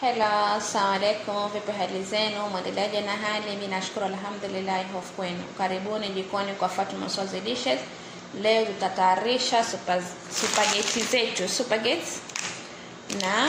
Hello, assalamu alaikum. Vipi hali zenu? Mwendeleaje na hali? Mimi nashukuru alhamdulillah, hofu kwenu. Karibuni jikoni kwa Fatuma Swazi Dishes. Leo tutatayarisha super, spaghetti zetu spaghetti na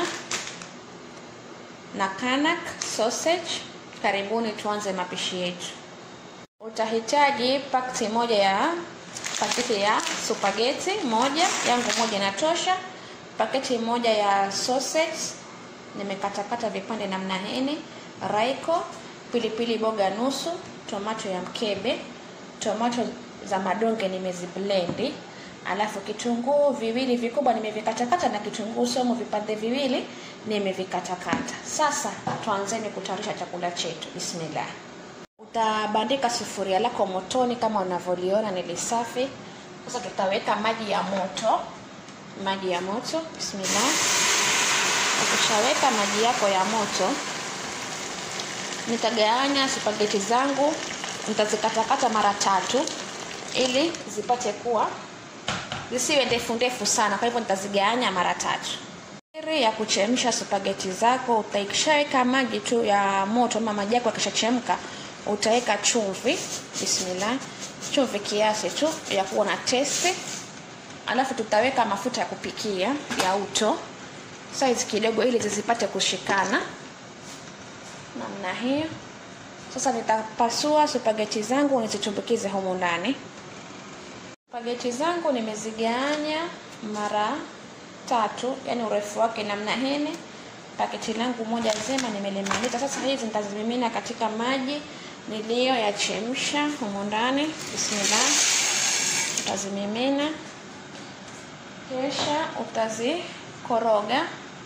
na kanak sausage. Karibuni tuanze mapishi yetu. Utahitaji pakiti moja ya pakiti ya spaghetti moja, yangu moja inatosha. Paketi moja ya sausage nimekatakata vipande namna hini, raiko, pilipili boga nusu, tomato ya mkebe, tomato za madonge nimeziblendi, alafu kitunguu viwili vikubwa nimevikatakata na kitunguu somo vipande viwili nimevikatakata. Sasa tuanzeni kutayarisha chakula chetu. Bismillah. Utabandika sufuria lako motoni kama unavyoliona ni lisafi. Sasa tutaweka maji ya moto, maji ya moto. Bismillah. Ukishaweka maji yako ya moto, nitagawanya spaghetti zangu, nitazikatakata mara tatu ili zipate kuwa zisiwe ndefu ndefu sana. Kwa hivyo nitazigawanya mara tatu. Siri ya kuchemsha spaghetti zako, utaikishaweka maji tu ya moto ama maji yako yakishachemka, utaweka chumvi. Bismillah, chumvi kiasi tu ya kuwa na testi, alafu tutaweka mafuta ya kupikia ya uto size kidogo ili zisipate kushikana namna hiyo. Sasa nitapasua spaghetti zangu nizitumbukize humu ndani. Spaghetti zangu nimezigawanya mara tatu, yani urefu wake namna hini. Paketi langu moja zima nimelimaliza. Sasa hizi nitazimimina katika maji niliyoyachemsha humu ndani. Bismillah, utazimimina kisha utazikoroga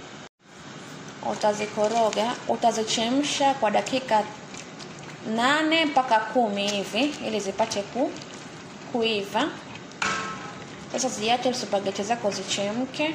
utazikoroga utazichemsha kwa dakika nane mpaka kumi hivi ili zipate ku, kuiva. Sasa ziache spaghetti zako zichemke.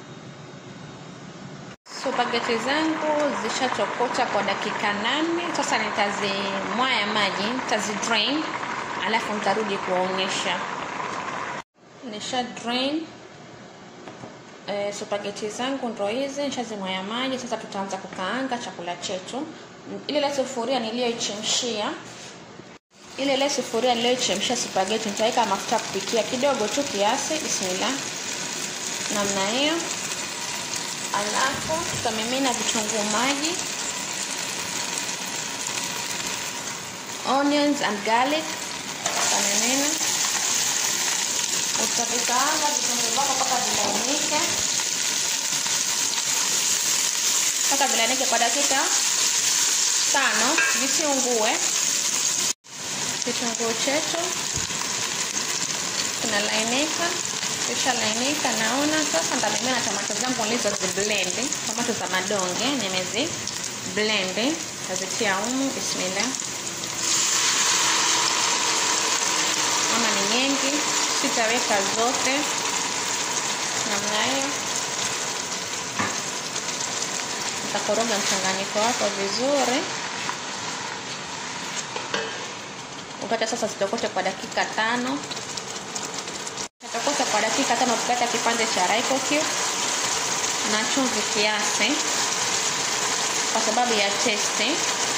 Spaghetti zangu zishatokota kwa dakika nane. Sasa nitazimwaya maji, nitazidrain alafu nitarudi kuwaonyesha. Nisha drain E, spaghetti zangu ndo hizi nishazimwaya maji. Sasa tutaanza kukaanga chakula chetu. Ile ile sufuria niliyoichemshia, ile ile sufuria niliyoichemshia spaghetti nitaweka mafuta ya kupikia kidogo tu kiasi. Bismillah, namna hiyo. Alafu tutamimina vitunguu maji, onions and garlic, tutamimina utavikaanga vitunguu vyako mpaka vilainike, mpaka vilainike kwa dakika tano, visiungue. Kitunguu chetu kinalainika, kisha lainika, naona sasa. Nitamimina tomato zangu nilizoziblendi, tomato za madonge nimezi blendi, tazitia humu. Bismillah, ama ni nyingi sitaweka zote namna hiyo. Utakoroga mchanganyiko wako vizuri, ukata sasa zitokote kwa dakika tano. Zitokota kwa dakika tano, tukata kipande cha Royco cube na chumvi kiasi kwa sababu ya testi.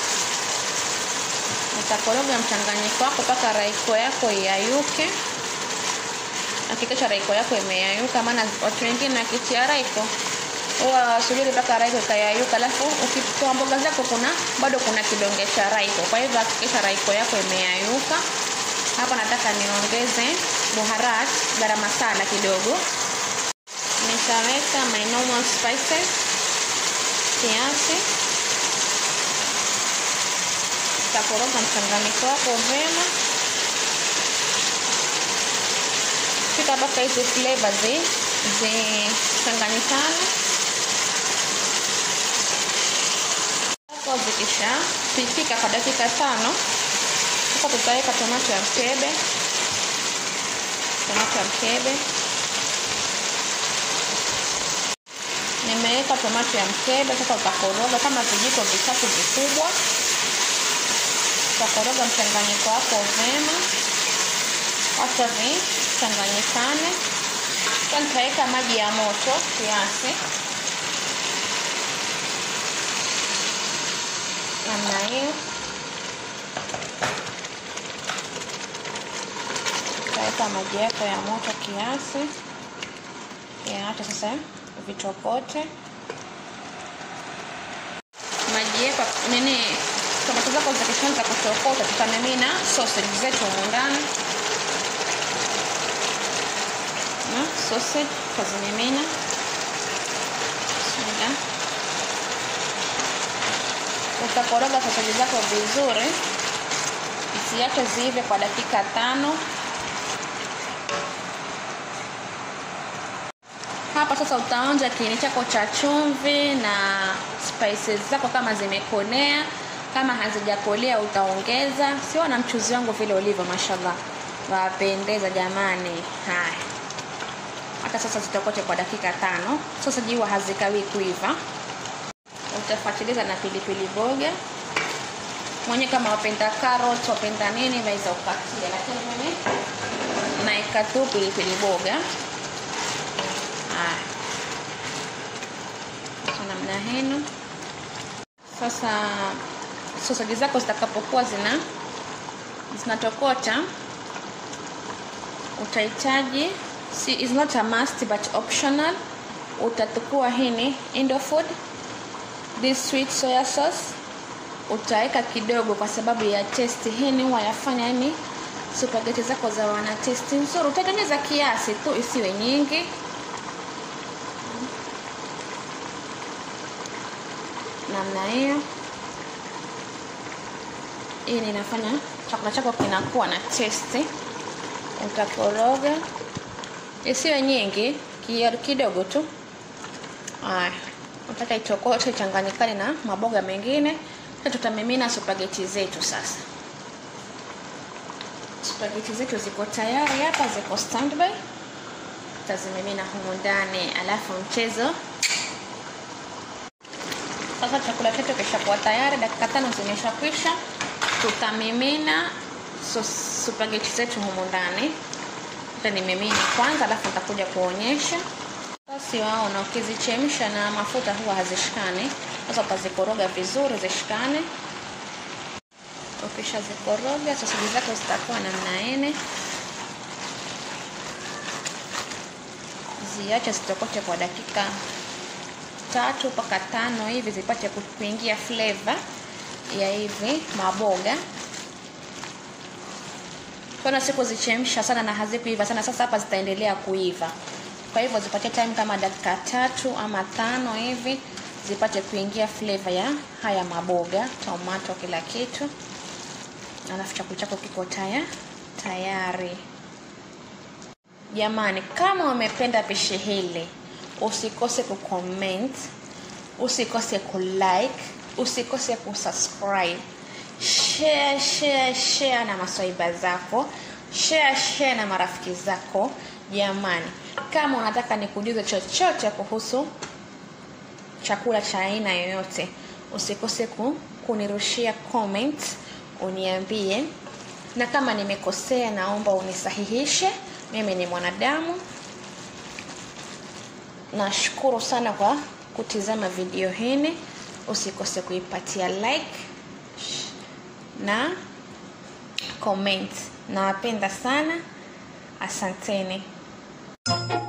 Utakoroga mchanganyiko wako mpaka Royco yako iyayuke. Hakikisha Royco yako imeyayuka, maana watu wengine wakitia Royco huwa wasubiri mpaka Royco ikayayuka, alafu ukitoa mboga zako kuna bado kuna kidonge cha Royco. Kwa hivyo hakikisha Royco yako imeyayuka. Hapa nataka niongeze buharat garam masala kidogo, nitaweka my normal spices kiasi. Utakoroga mchanganyiko wako vyema mpaka hizi flavor zi zichanganyikane. Hapo zikisha pipika kwa dakika tano, sasa tutaweka tomato ya mkebe, tomato ya mkebe. Nimeweka tomato ya mkebe. Sasa utakoroga kama vijiko vitatu vikubwa, utakoroga mchanganyiko wako vyema, acha vichanganyikane. Sasa nitaweka maji ya moto kiasi namna hiyo. Utaweka maji yako ya moto kiasi, yaache sasa vitokote. Maji yako nini, tomato zako zikishaanza kutokota, tutamimina sausage zetu humu ndani na sausage tutazimimina Bismillah. Utakoroga sausage zako vizuri, isiache ziive kwa dakika tano. Hapa sasa utaonja kiini chako cha chumvi na spices zako kama zimekolea. Kama hazijakolea utaongeza. Sio na mchuzi wangu vile ulivyo, mashallah, wapendeza jamani. Haya, hata sasa zitakote kwa dakika tano. Sasa jiwa hazikawi kuiva, utafuatiliza na pilipili boga mwenye kama wapenda carrot wapenda nini, waweza ukatia, lakini mimi naeka tu pilipili boga. Haya, namna hino. Sasa sosaji zako zitakapokuwa zina zinatokota, utahitaji si, is not a must but optional. Utatukua hini Indofood this sweet soya sauce, utaweka kidogo kwa sababu ya testi. Hini huwa yafanya yani supageti zako za wana testi nzuri. Utatengeneza kiasi tu, isiwe nyingi. namna hiyo. Hii inafanya chakula chako kinakuwa na testi. Utakoroga isiwe nyingi, kidogo tu. Haya, utaka itokote ichanganyikane na maboga mengine. Sasa tutamimina supageti zetu. Sasa supageti zetu ziko tayari hapa, ziko standby. Tutazimimina humu ndani, alafu mchezo sasa chakula chetu kishakuwa tayari, dakika tano zimeshakwisha. Tutamimina so, supageti zetu humu ndani. Hata nimimini kwanza, alafu nitakuja kuonyesha. Basi waona, ukizichemsha na mafuta huwa hazishikani. Sasa utazikoroga vizuri zishikane. Ukishazikoroga soseji zako zitakuwa namna ine, ziache zitokote kwa dakika tatu mpaka tano hivi zipate kuingia flavor ya hivi maboga. Kuna siku zichemsha sana na hazikuiva sana. Sasa hapa zitaendelea kuiva, kwa hivyo zipatie time kama dakika tatu ama tano hivi zipate kuingia flavor ya haya maboga, tomato, kila kitu, alafu chakula chako kiko taya tayari. Jamani, kama umependa pishi hili usikose kucomment, usikose kulike, usikose kusubscribe, share share share na maswaiba zako, share share na marafiki zako. Jamani, kama unataka nikujuze chochote kuhusu chakula cha aina yoyote, usikose ku, kunirushia comment, uniambie, na kama nimekosea, naomba unisahihishe. Mimi ni mwanadamu. Nashukuru sana kwa kutizama video hii. Usikose kuipatia like na comment. Nawapenda sana, asanteni.